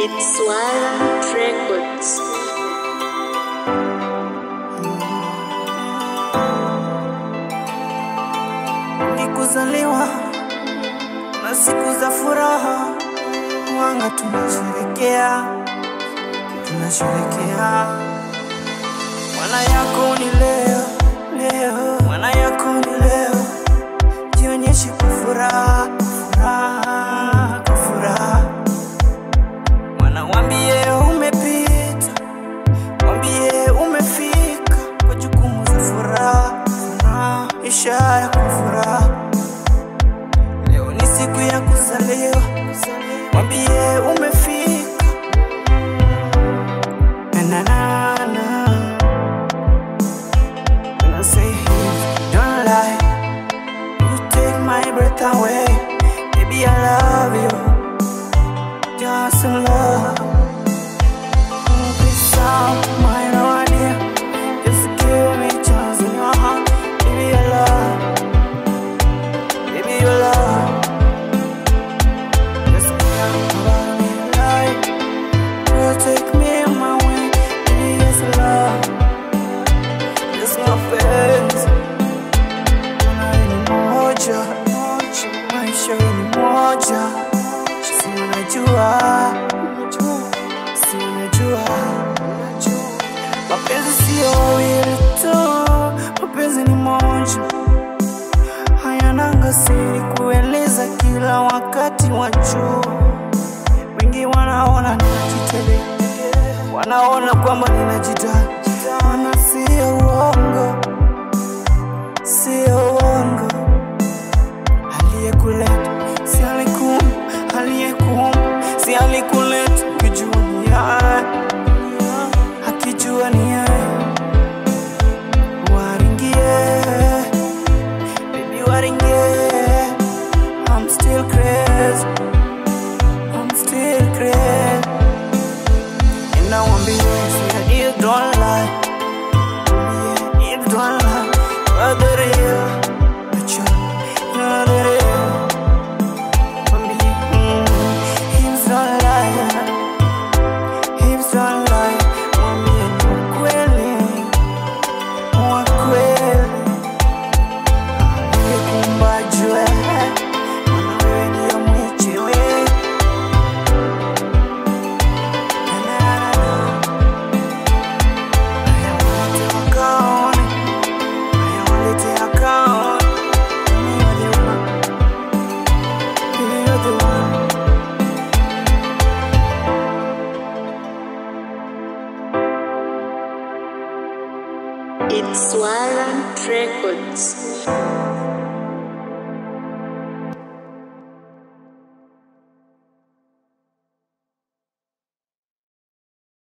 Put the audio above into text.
It's Warren Records. ni kuzaliwa na siku za furaha, wanga tunasherekea, tunasherekea. Mwana yako ni leo, leo, mwana yako ni leo, jionyeshe kwa furaha, furaha, kwa furaha. Mwana wambie umepita, wambie umefika kwa jukumu za furaha, furaha, ishara kwa furaha. Leo ni siku ya kuzaliwa, mwambie umefika. Na, na, na, na. When I say it, don't lie. You take my breath away. Baby, I love you. Just in love. Mm, Please stop my idea. Just give me a chance in your heart. Baby, I love. Baby, you love. Just care about me like. Protect me on my way. Baby, yes, I love. Just my friends. Wewe ni moja, moja. Maisha ni moja. Si unajua, si unajua. Mapenzi sio wawili tu, mapenzi ni moja hayananga siri kueleza kila wakati wa juu. Wengi wanaona ninajitele, wanaona kwamba ninajitali, wana sio uongo, sio uongo. Aliyekuleta si alikum, aliyekum si alikuleta, ukijua ni yeye, akijua ni yeye, waringie Baby, what in yeah? I'm still crazy. I'm still crazy. And I won't be easy. You don't lie. Yeah, you don't lie. You're the real. But you're, you're the real. Won't be, mm, hips don't lie. Hips don't lie. Won't be ni ukweli. Wa kweli. Nikumbajue, maana wewe ndio mwenyewe. Na, na, na, na. Haya walete wakaone, haya walete wakaone. Mimi you're the one. Mimi you're the one. It's Warren Records.